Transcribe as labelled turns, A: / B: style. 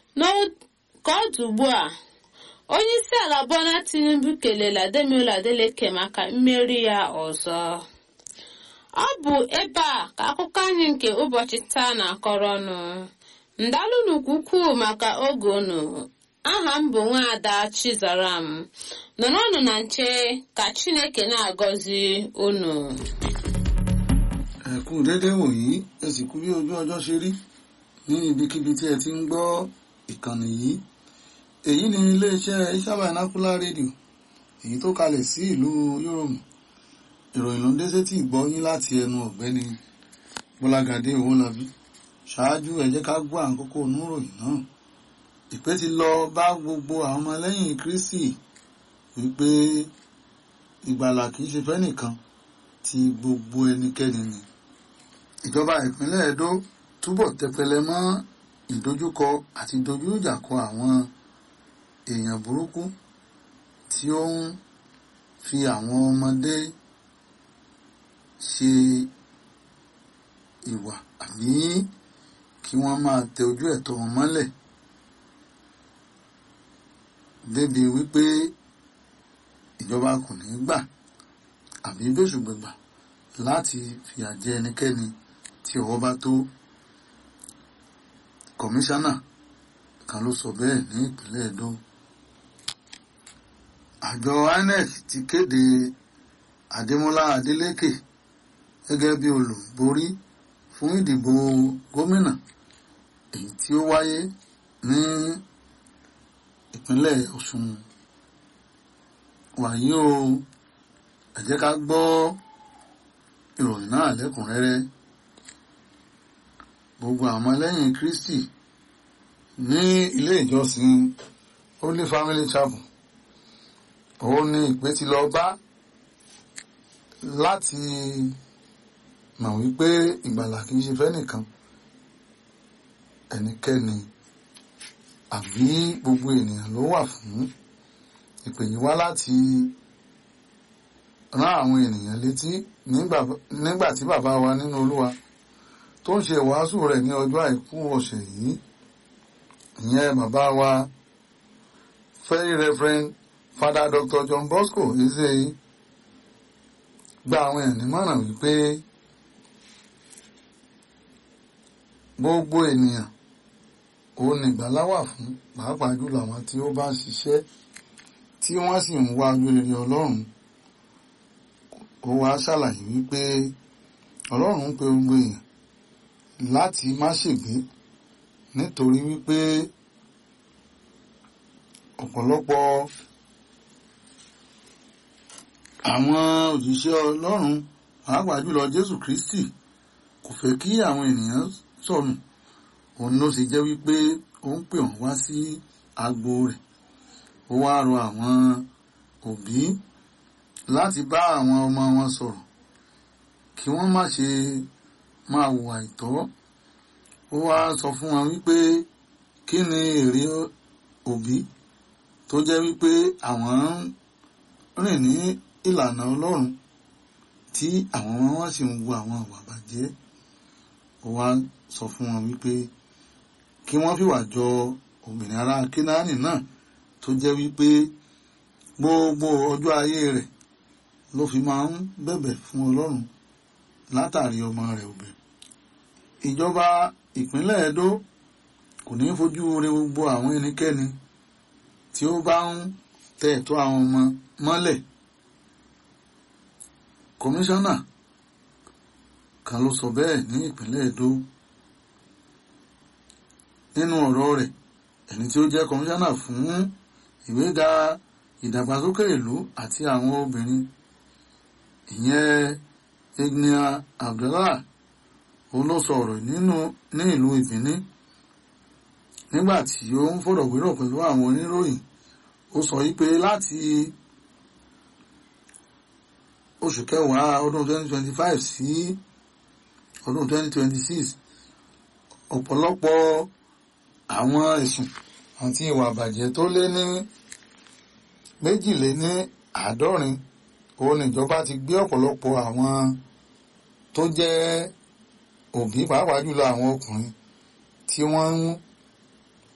A: ka ọ dị ugbu a onye isi ala Bola Tinubu kelela Ademola Adeleke maka mmeri ya ọzọ ọ bụ ebe a ka akụkọ anyị nke ụbọchị taa na-akọrọ ọnụ ndalụnụ ukwuu maka oge unu aha m bụ nwaada Chizaram nọrọnụ na nche ka Chineke na-agọzi unu
B: ẹ kú déédéé wòyí ẹ sì kú bí ojú ọjọ́ ṣe rí ní ibikíbi tí ẹ ti ń gbọ́ ìkànnì yìí èyí ni iléeṣẹ́ Ìsábà Vernacular rédíò èyí tó kalẹ̀ sí ìlú Yúròmù ìròyìn ló ń dé sétí ìgbọ́ yín láti ẹnu ọ̀gbẹ́ni Bọ́lágadé Owólabí ṣáájú ẹ jẹ́ ká gbọ́ àkókò oníròyìn náà ìpè ti lọ bá gbogbo àwọn ọmọlẹ́yìn Kristi wípé ìgbàlà kìí ṣe fẹ́nìkan ti gbogbo ẹnikẹ́ni ni ìjọba ìpínlẹ̀ Ẹdó túbọ̀ tẹpẹlẹ mọ́ ìdojúkọ àti dojú ìjà kọ àwọn èèyàn burúkú tí ó ń fi àwọn ọmọdé ṣe ìwà àbí kí wọ́n máa tẹ ojú ẹ̀tọ́ wọn mọ́lẹ̀ débi wípé ìjọba kò ní gbà àbí bẹ́sùgbẹ̀gbà láti fìyà jẹ ẹnikẹ́ni tí ọwọ́ bá tó kọmíṣánná kan ló sọ bẹ́ẹ̀ ní ìpínlẹ̀ Ẹdó àjọ INEC ti kéde Adémọ́lá Adélékè gẹ́gẹ́ bí olùborí fún ìdìbò gómìnà èyí tí ó wáyé ní ìpínlẹ̀ Ọ̀ṣun wàyí o ẹ jẹ́ ká gbọ́ ìròyìn náà lẹ́kùnrẹ́rẹ́ gbogbo àwọn ọmọlẹ́yìn Kristi ní ilé ìjọsìn Holy Family Chapel òun ni ìpè ti lọ bá láti mọ̀ wípé ìgbàlà kìí ṣe fẹ́nìkan ẹnikẹ́ni àbí gbogbo ènìyàn ló wà fún ìpè yìí wá láti rán àwọn ènìyàn létí nígbà tí bàbá wa nínú Olúwa tó ń ṣe ìwàásù rẹ̀ ní ọjọ́ àìkú ọ̀sẹ̀ yìí ìyẹn bàbá wa very reverend father dr John Bosco eze gba àwọn èèyàn nímọ̀ràn wípé gbogbo ènìyàn òun nìgbàlà wà fún pàápàá jùlọ àwọn tí ó bá ń ṣiṣẹ́ tí wọ́n sì ń wá ojú rere Ọlọ́run ó wá ṣàlàyé wípé Ọlọ́run ń pe gbogbo èèyàn láti má ṣègbé nítorí wípé ọ̀pọ̀lọpọ̀ àwọn òjíṣẹ́ Ọlọ́run pàápàá jùlọ Jésù Kristi kò fẹ́ kí àwọn ènìyàn sọnù òun ló sì jẹ́ wípé ó ń pè wọ́n wá sí agbo rẹ̀ ó wá rọ àwọn òbí láti bá àwọn ọmọ wọn sọ̀rọ̀ kí wọ́n má ṣe máa hùwà ìtọ́ ó wá sọ fún wọn wípé kí ni èrè òbí tó jẹ́ wípé àwọn ń rìn ní ìlànà Ọlọ́run tí àwọn ọmọ wọn sì ń wo àwọn àwà bàjẹ́ ó wá sọ fún wọn wípé kí wọ́n fìwà jọ obìnrin ará Kínáánì náà tó jẹ́ wípé gbogbo ọjọ́ ayé rẹ̀ ló fi máa ń bẹ̀bẹ̀ fún Ọlọ́run látàrí ọmọ rẹ̀ obìnrin ìjọba ìpínlẹ̀ Ẹdó kò ní fojú re gbogbo àwọn ẹnikẹ́ni tí ó bá ń tẹ ẹ̀tọ́ àwọn ọmọ mọ́lẹ̀ kọmíṣánná kan ló sọ bẹ́ẹ̀ ní ìpínlẹ̀ Ẹdó nínú ọ̀rọ̀ rẹ̀ ẹni tí ó jẹ́ kọmíṣánná fún ìgbéga ìdàgbàsókè ìlú àti àwọn obìnrin ìyẹn Ignia Abdullah òun ló sọ ọ̀rọ̀ nínú ní ìlú Ìbíní nígbà tí ó ń fọ̀rọ̀wérọ̀ pẹ̀lú àwọn oníròyìn ó sọ wípé láti oṣù kẹwàá ọdún 2025 sí ọdún 2026 ọ̀pọ̀lọpọ̀ àwọn ẹ̀sùn àti ìwà àbàjẹ́ tó lé ní méjìléní àádọ́rin òun níjọba ti gbé ọ̀pọ̀lọpọ̀ àwọn tó jẹ́ òbí pàápàá jùlọ àwọn ọkùnrin tí wọ́n ń